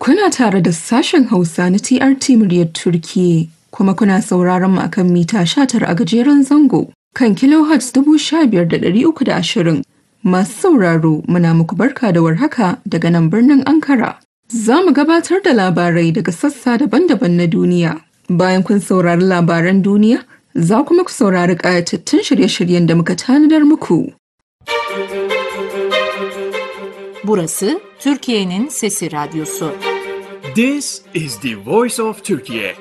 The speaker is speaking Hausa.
Kuna tare da sashen Hausa na TRT muryar Turkiyya kuma kuna sauraron mu akan mita 19 a gajeren zango kan kilohertz 15,320. Masu sauraro muna muku barka da warhaka daga nan birnin Ankara. Za mu gabatar da labarai daga sassa daban-daban na duniya. Bayan kun saurari labaran duniya, za kuma ku saurari ƙayatattun shirye-shiryen da muka tanadar muku. Burası Türkiye'nin Sesi Radyosu. This is the voice of Turkey.